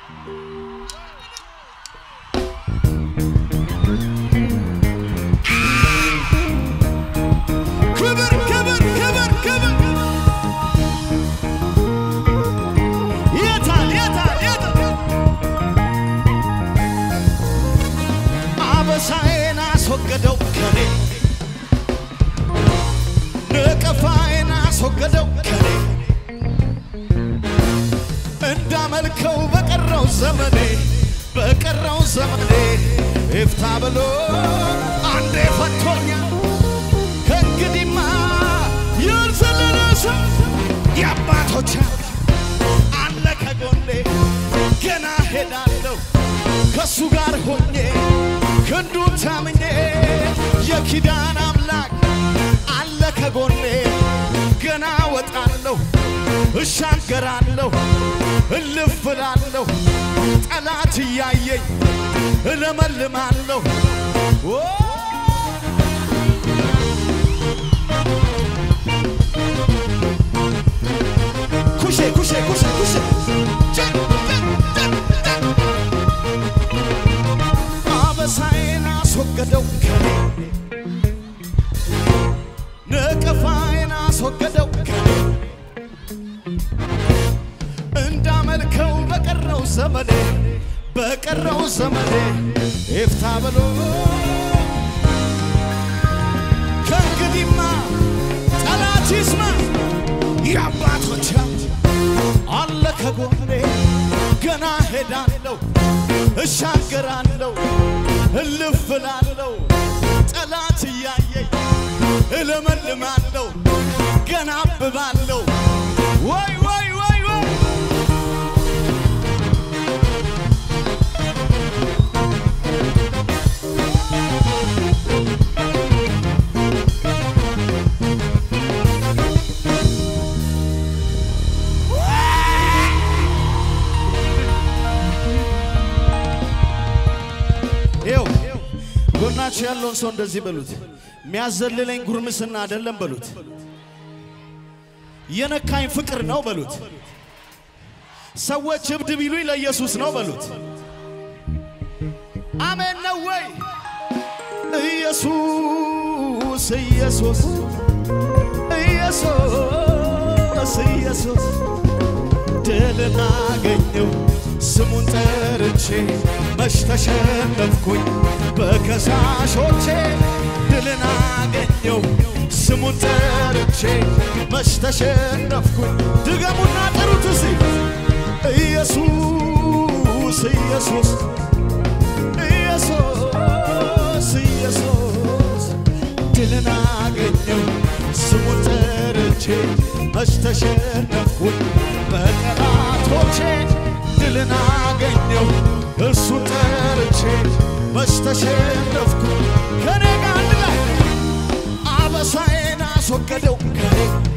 ክብር ክብር ክብር ክብር የታል የታል የታል አበሳዬን አስወገደው ከኔ ነቀፋዬን አስወገደው ከኔ እንዳመልከው በቀረው ዘመኔ በቀረው ዘመኔ ይፍታ ብሎ አንዴ ፈቶኛል ከእንግዲህማ ያልዘለለ ሰው የአባቶች አለ ከጎኔ ገና ሄዳለሁ ከእሱ ጋር ሆኜ ክንዱን ታምኜ የኪዳን አምላክ አለ ከጎኔ ገና ወጣለሁ እሻገራለሁ እልፍ እላለሁ ጠላት እያየኝ እለመልማለሁ ኦ! ኩሼ ኩሼ ኩሼ ኩሼ ጨ- ጨ- ጨ- ጨ- አበሳዬን አስወገደው ከኔ ነቀፋዬን አስወገደው ከኔ እንዳመልከው በቀረው ዘመኔ በቀረው ዘመኔ ይፍታ ብሎ ከእንግዲህማ ጠላት ይስማ የአባቶች አለ ከጎኔ ገና ሄዳለሁ እሻገራለሁ እልፍ እላለሁ ጠላት እያየኝ እለመልማለሁ ገና አብባለሁ ወይ ወይ ወይ ወይ ይኸው ጎናችሁ ያለውን ሰው እንደዚህ በሉት፣ የሚያዘልለኝ ጉርምስና አይደለም በሉት፣ የነካኝ ፍቅር ነው በሉት። ሰዎች እብድ ቢሉኝ ለኢየሱስ ነው በሉት። አሜን ነው ወይ? ኢየሱስ ኢየሱስ ኢየሱስ ኢየሱስ ድልን አገኘው ስሙን ጠርቼ መች ተሸነፍኩኝ በከሳሾቼ ድልን አገኘው ስሙን ጠርቼ መች ተሸነፍኩኝ ድገሙና ጥሩት እስቲ ኢየሱስ ኢየሱስ ኢየሱስ ኢየሱስ ድልን አገኘው ስሙን ጠርቼ መች ተሸነፍኩኝ በጠላቶቼ ድልን አገኘው እርሱን ጠርቼ መች ተሸነፍኩኝ ከኔ ጋር አንድ ላይ አበሳዬን አስወገደው ከኔ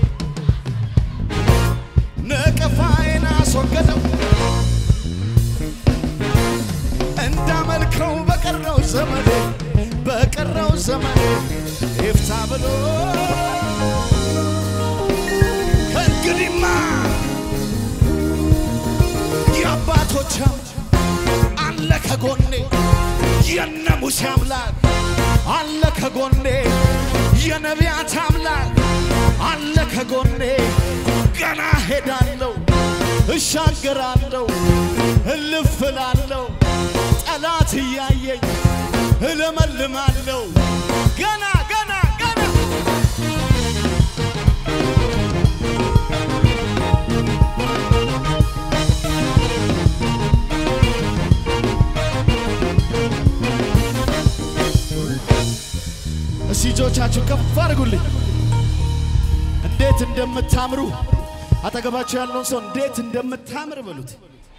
ነቀፋዬን አስወገደው እንዳመልከው በቀረው ዘመኔ በቀረው ዘመኔ ይፍታ ብሎ ከእንግዲህማ የአባቶች አለ ከጎኔ የነ ሙሴ አምላክ አለ ከጎኔ የነቢያት አምላክ አለ ከጎኔ ገና ሄዳለሁ እሻገራለሁ እልፍ እላለሁ ጠላት እያየኝ እለመልማለሁ ገና ገና ገና እስቲ እጆቻችሁ ከፍ አድርጉልኝ። እንዴት እንደምታምሩ አጠገባችሁ ያለውን ሰው እንዴት እንደምታምር በሉት።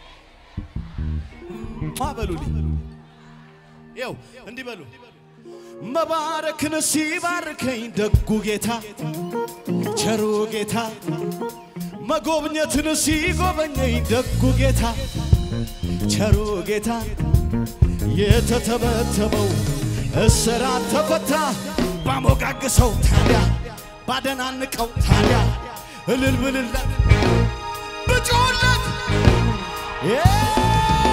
ማ በሉልኝ። ይው እንዲህ በሉ። መባረክን ሲባርከኝ ደጉ ጌታ ቸሩ ጌታ መጎብኘትን ሲጎበኘኝ ደጉ ጌታ ቸሩ ጌታ የተተበተበው እስራት ተፈታ ባሞጋግሰው ታዲያ ባደናንቀው ታዲያ እልል ብልለት ብጮለት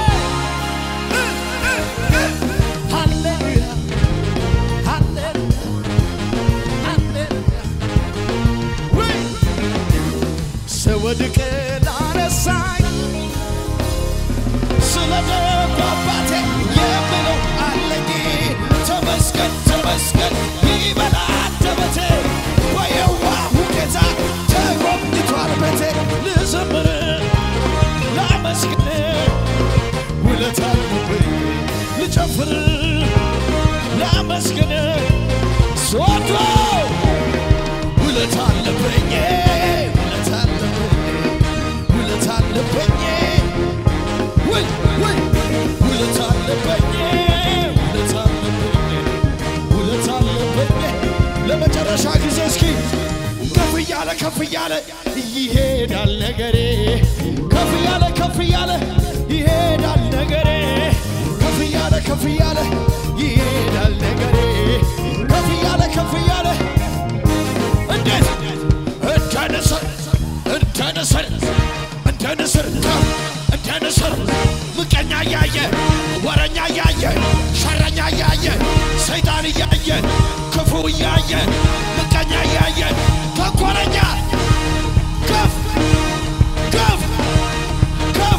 ከፍ እያለ ይሄዳል ነገሬ ከፍ እያለ ከፍ እያለ ይሄዳል ነገሬ ከፍ እያለ ከፍ እያለ ይሄዳል ነገሬ ከፍ እያለ ከፍ እያለ እንዴት እንደ ንስር እንደ ንስር እንደ ንስር ከፍ እንደ ንስር ምቀኛ እያየ ወረኛ እያየ ሸረኛ እያየ ሰይጣን እያየ ክፉ እያየ ምቀኛ እያየ ተንኮለኛ ከፍ ከፍ ከፍ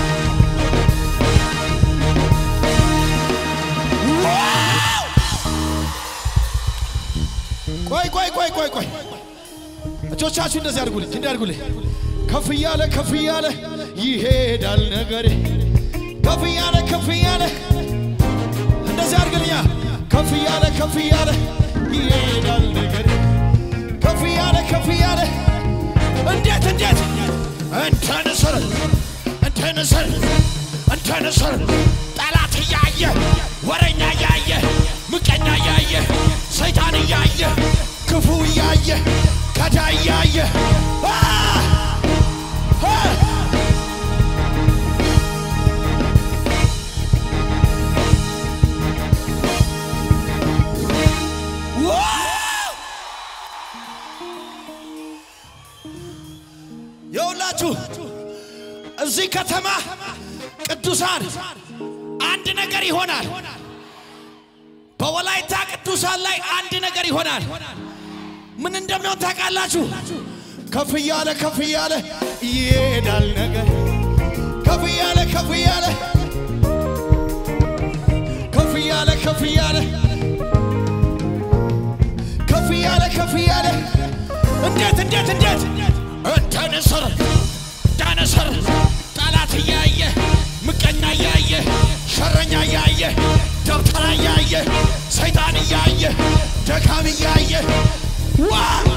ዋው! ቆይ ቆይ ቆይ ቆይ ቆይ እጆቻችሁ እንደዚህ አድርጉልኝ እንዲህ አድርጉልኝ ከፍ እያለ ከፍ እያለ ይሄዳል ነገሬ ከፍ እያለ ከፍ እያለ እንደዚህ አድርግልኛ ከፍ እያለ ከፍ እያለ ይሄዳል ነገሬ ከፍ እያለ ከፍ እያለ እንዴት እንዴት እንደ ንስር እንደ ንስር እንደ ንስር ጠላት እያየ ወረኛ እያየ ምቀኛ እያየ ሰይጣን እያየ ክፉ እያየ ገዳ እያየ አ! አ! ዋው! የሁላችሁ እዚህ ከተማ ቅዱሳን አንድ ነገር ይሆናል። በወላይታ ቅዱሳን ላይ አንድ ነገር ይሆናል። ምን እንደሚሆን ታውቃላችሁ? ከፍ እያለ ከፍ እያለ ይሄዳል ነገር ከፍ እያለ ከፍ እያለ ከፍ እያለ ከፍ እያለ ከፍ እያለ ከፍ እያለ እንዴት እንዴት እንዴት እንደ ንስር እንደ ንስር ጠላት እያየ ምቀኛ እያየ ሸረኛ እያየ ደብተራ እያየ ሰይጣን እያየ ደካም እያየ ዋ